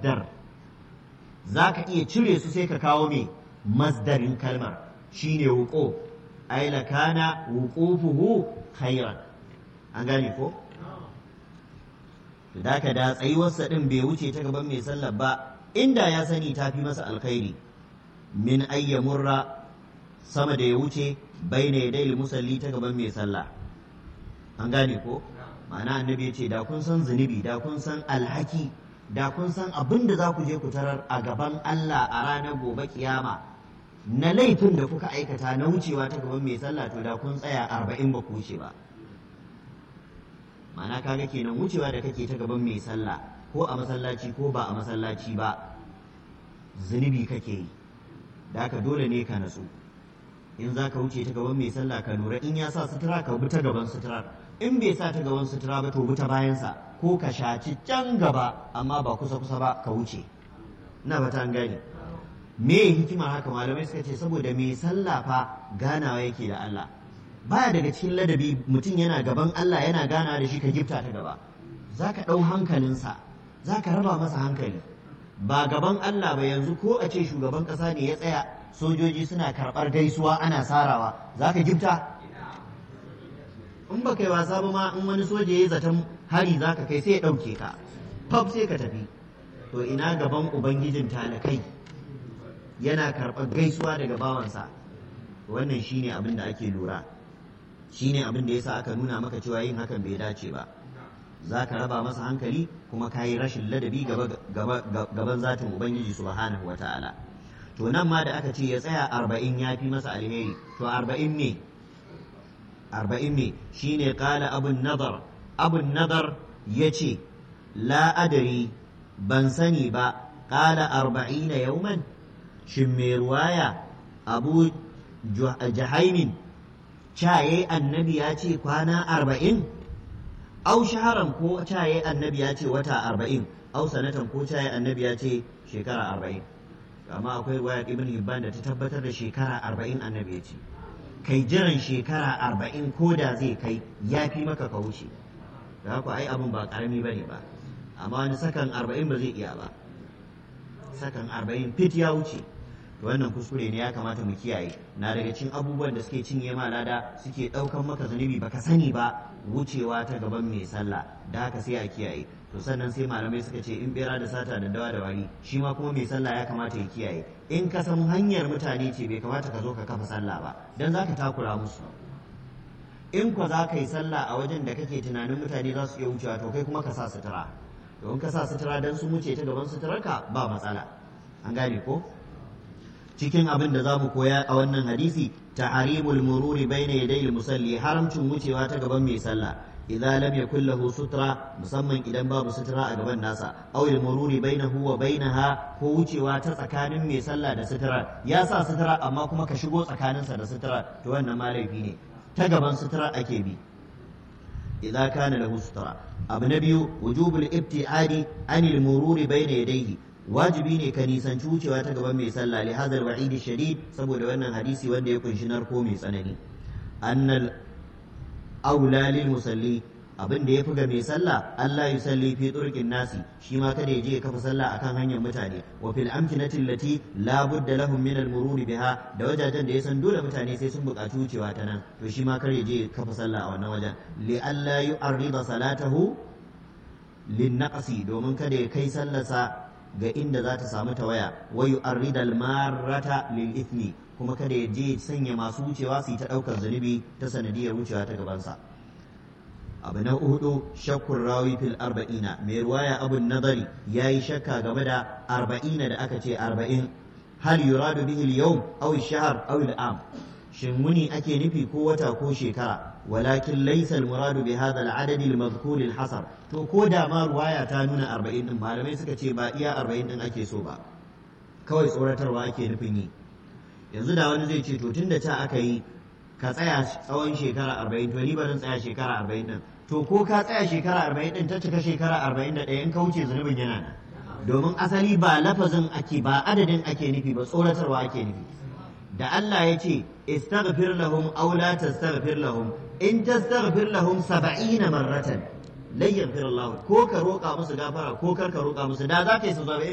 masdar za ka iya cire su sai ka kawo me masdarin kalmar shine wuko ai lakana wuqufuhu khairan an gane ko da ka da tsayuwarsa din bai wuce ta gaban mai sallar ba inda ya sani ta fi masa alkhairi min ayyamurra sama da ya wuce bai na yadai musalli ta gaban mai sallah an gane ko ma'ana annabi ya ce da kun san zunubi da kun san alhaki da kun san abin da za ku je ku tarar a gaban Allah a ranar gobe kiyama na laifin da kuka aikata na wucewa ta gaban mai sallah to da kun tsaya arba'in ba ku wuce ba ma'ana kaga kenan wucewa da kake ta gaban mai sallah ko a masallaci ko ba a masallaci ba zunubi kake yi da haka dole ne ka natsu in za ka wuce ta gaban mai sallah ka lura in ya sa sutura ka bi ta gaban sutura in bai sa ta gaban sutura ba to bi ta bayansa ko ka shaci can gaba amma ba kusa kusa ba ka wuce na ba ta gani me hikimar haka malamai suka ce saboda mai sallah fa ganawa yake da Allah baya daga cikin ladabi mutum yana gaban Allah yana ganawa da shi ka gifta ta gaba za ka ɗau hankalinsa za ka raba masa hankali ba gaban Allah ba yanzu ko a ce shugaban ƙasa ne ya tsaya sojoji suna karɓar gaisuwa ana sarawa za ka gifta in ba kai wasa ba ma in wani soja ya zaton hari za ka kai sai ya ɗauke ka fab sai ka tafi to ina gaban ubangijin talakai yana karɓar gaisuwa daga bawansa wannan shine abin da ake lura shine abin da yasa aka nuna maka cewa yin hakan bai dace ba za ka raba masa hankali kuma ka yi rashin ladabi gaban zatin ubangiji subhanahu wa ta'ala to nan ma da aka ce ya tsaya arba'in ya fi masa alheri to arba'in ne arba'in ne shine kala abun nazar abun nazar ya ce la adari ban sani ba kala arba'ina yauman shin mai ruwaya abu jahaimin caye annabi ya ce kwana arba'in au shaharan ko caye annabi ya ce wata arba'in au sanatan ko caye annabi ya ce shekara arba'in amma akwai ruwaya ibn hibban da ta tabbatar da shekara arba'in annabi ya ce kai jiran shekara arba'in ko da zai kai ya fi maka ka wuce da haka ai abin ba karami ba ne ba amma wani sakan arba'in ba zai iya ba sakan arba'in fit ya wuce wannan kuskure ne ya kamata mu kiyaye na daga cikin abubuwan da suke cinye ma lada suke ɗaukan maka zunubi baka sani ba wucewa ta gaban mai sallah da haka sai a kiyaye to sannan sai malamai suka ce in bera da sata da dawa da wari shi ma kuma mai sallah ya kamata ya kiyaye in ka san hanyar mutane ce bai kamata ka zo ka kafa sallah ba dan za ka takura musu in ko za ka yi sallah a wajen da kake tunanin mutane za su iya wucewa to kai kuma ka sa sutura to in ka sa sutura dan sun wuce ta gaban suturarka ba matsala an gane ko cikin abin da za mu koya a wannan hadisi tahrimul mururi baina yadayil musalli haramcin wucewa ta gaban mai sallah idza lam yakul lahu sutra musamman idan babu sutura a gaban nasa aw al mururi bainahu wa bainaha ko wucewa ta tsakanin mai sallah da sutura ya sa sutura amma kuma ka shigo tsakaninsa da sutura to wannan ma laifi ne ta gaban sutura ake bi idza kana lahu sutura abu na biyu wujubul ibtiadi anil mururi baina yadayhi wajibi ne ka nisanci wucewa ta gaban mai sallah li hadal wa'idi shadid saboda wannan hadisi wanda ya kunshi narko mai tsanani annal aula lil musalli abin da ya fi ga mai sallah Allah ya salli fi turkin nasi shi ma kada ya je ya kafa sallah akan hanyar mutane wa fil amkinati allati la budda lahum min al murur biha da wajajen da ya san dole mutane sai sun buƙaci wucewa ta nan to shi ma kar ya je ya kafa sallah a wannan wajen li alla yu'arrida salatahu lin naqsi domin kada ya kai sallarsa ga inda za ta samu tawaya wa yu'arridal marrata lil ithmi kuma kada ya je sanya masu wucewa su yi ta daukar zunubi ta sanadiyar wucewa ta gabansa abu na hudu shakkun rawi fil arba'ina mai ruwaya abun nazari ya yi shakka game da arba'ina da aka ce arba'in hal yuradu bihi al-yawm aw shahr aw al-am shin muni ake nufi ko wata ko shekara walakin laysa al-muradu bi hadha al-adad al-madhkur al-hasar to ko da ma ruwaya ta nuna 40 din malamai suka ce ba iya 40 din ake so ba kawai tsoratarwa ake nufin yi yanzu da wani zai ce to tunda ta aka yi ka tsaya tsawon shekara 40 to ni ba zan tsaya shekara 40 din to ko ka tsaya shekara 40 din ta cika shekara 41 in ka wuce zunubin yana nan domin asali ba lafazin ake ba adadin ake nufi ba tsoratarwa ake nufi da Allah ya ce istaghfir lahum aw la tastaghfir lahum in tastaghfir lahum 70 marratan lan yaghfir Allah ko ka roƙa musu gafara ko kar ka roƙa musu da za ka yi su